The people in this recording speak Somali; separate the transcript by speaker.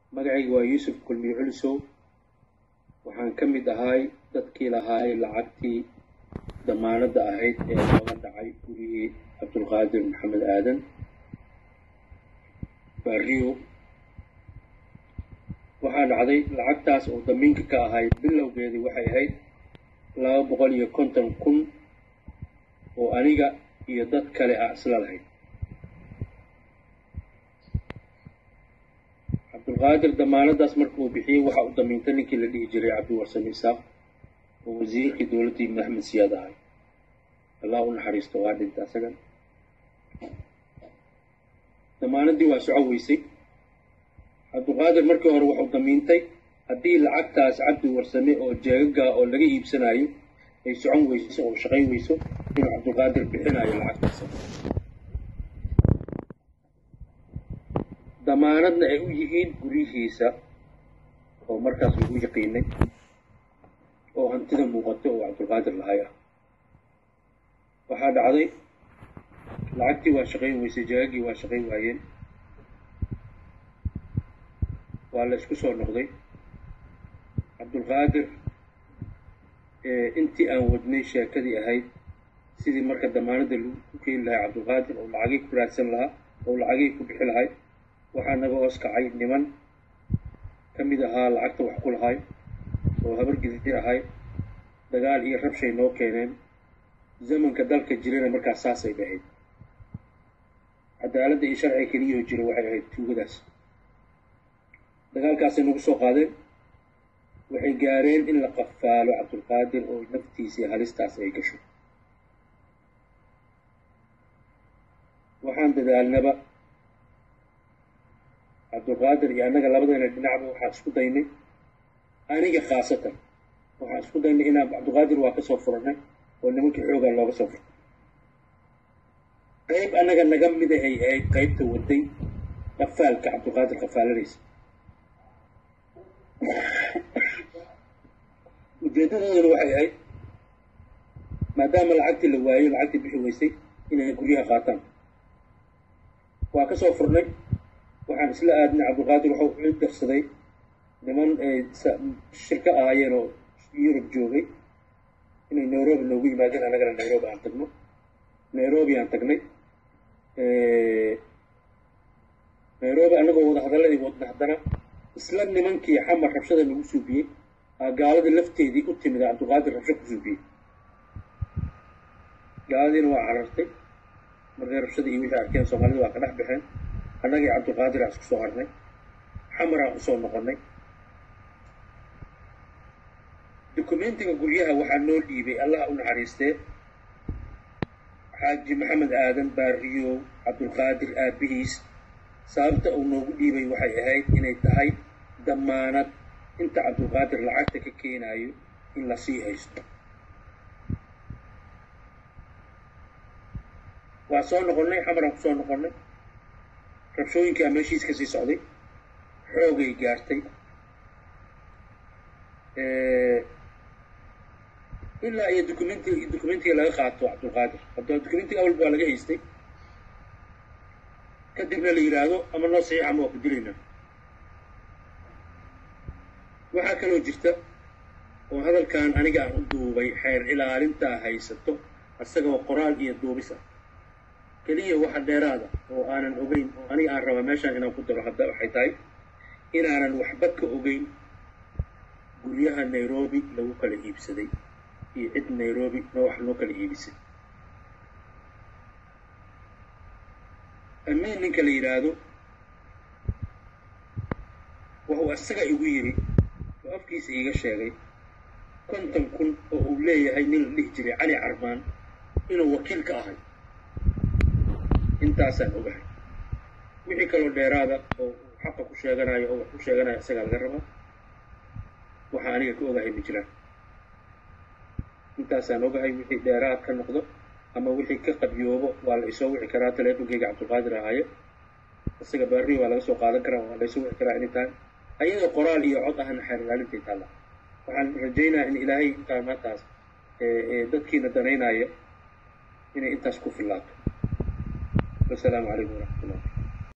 Speaker 1: magacayga waa yuusuf kulmiye culisow waxaan ka mid ahay dadkii lahaay lacagtii damaanadda ahayd ee looga dhacay gurihii cabdulqaadir maxamed aadan baariyo waxaa dhacday lacagtaas oo damiinka ka ahayd bilowgeedii waxay ahayd laba boqol iyo konton kun oo aniga iyo dad kale ah isla lahayd cabdulqaadir damaanadaas marka uu bixiyey waxa uu damiintay ninkii la dhihi jiray cabdiwarsame isaaq oo wasiirkii dowladdii maxmed siyaad ahay allah u naxariisto waa dhinta asagan damaanadii waa soco weysay cabdulqaadir markii hore wuxuu damiintay haddii lacagtaas cabdi warsame oo jeegagaa oo laga iibsanayo ay socon weyso oo shaqayn weyso inuu cabdulqaadir bixinayo lacagtaas damaanadna ay u yihiin guryihiisa oo markaas lagu yaqiinay oo hantida muuqato oo cabdulqaadir lahay ah waxaa dhacday lacagtii waa shaqayn weysay jeegagii waa shaqayn waayeen waa la isku soo noqday cabdulqaadir intii aan wadnay sheekadii ahayd sidii marka damaanadda lagu ku keeni lahay cabdulqaadir oo lacagii ku raadsan lahaa oo lacagii ku bixi lahay waxaa naga hoos kacay niman ka mid ahaa lacagta wax ku lahay oo habar gidir ahay dagaal iyo rabshay noo keeneen zamanka dalka jirana markaas saasay dhahayd cadaaladda iyo sharciga keliyahoo jira waxay ahayd tuugadaas dagaalkaasay nagu soo qaadeen waxay gaareen in la qafaalo cabdulqaadir oo naftiisii halistaas ay gasho waxaan dadaalnaba cabdulqaadir iyo annaga labadayna dhinacba waxaan isku daynay aniga khaasatan waxaan isku daynay inaan cabdulqaadir waa ka soo furannay oo nimankii xoogaa looga soo furtay qayb annaga naga mida ay ahayd qaybta waday qafaalka cabdulqaadir qafaalanaysa ujeedadoodana waxay ahayd maadaama lacagtii la waayo lacagtii bixi weysay inay guryaha qaataan waa ka soo furnay waxaan isla aadnay cabdulqaadir waxau u darsaday niman shirka ahaayeen oo yurub joogay inay nairobi noogu yimaadeen annagana nairobi aan tagno nairobi aan tagnay nairobi annagoo wada hadalladii wadna haddana isla nimankii xamar rabshada lagu suubiyey aa gaalada lafteedii u timid cabdulqaadir rabsho ku suubiyey gaaladiina waa carartay markay rabshadii iyo wixii arkeen soomaalida waa ka dhex baxeen annagii cabdulqaadir aan isku soo harnay xamaraan usoo noqonnay dokumentiga guryaha waxaa noo dhiibay allah u naxariistee xaaji maxamed aadan baariyow cabdulqaadir aabbihiis sababta uu noogu dhiibay waxay ahayd inay tahay damaanad inta cabdulqaadir lacagta ka keenaayo in la sii haysto waa soo noqonnay xamaraan ku soo noqonnay rabshooyinkaa meeshiis ka sii socday xoogay gaartay ilaa iyo documenti documentiga laga qaato cabdulqaadir haddaba documentiga awalba waa laga haystay kadibna la yidhaahdo ama noo saxiix ama waa ku dilaynaa waxaa kaloo jirta oo hadalkan aniga aan u duubay xeer ilaalintaa haysato isagoo qoraal iyo duubis ah keliya waxa dheeraada oo aanan ogeyn oo aniga aan rabaa meeshaan inaan ku daro hadda waxay tahay inaanan waxba ka ogeyn guryaha nairobi lagu kala iibsaday iyo cid nairobi noo wax noo kala iibisay amiin ninka la yidhaahdo wuxuu isaga igu yidhi oo afkiisa iiga sheegay konton kun oo uu leeyahay nin la dhihi jiray cali carmaan inuu wakiil ka ahay intaasaan ogahay wixii kaloo dheeraada oo xaqa ku sheeganayo oo wax ku sheeganayo isagaa laga rabaa waxaa aniga ka ogahay ma jiraan intaasaan ogahay wixii dheeraad ka noqdo ama wixii ka qabyoobo waa la isoo wici karaa teleefonkeyga cabdulqaadir ahaaye isaga baarri waa laga soo qaadan karaa waa la isoo wici karaa anytime ayadoo qoraal iyo cod ahna xeer ilaalintay taalla waxaan rajaynayaa in ilaahay intaa maantaas dadkiina danaynaya inay intaas ku fillaato wasalaamu calaykum waraxmatullah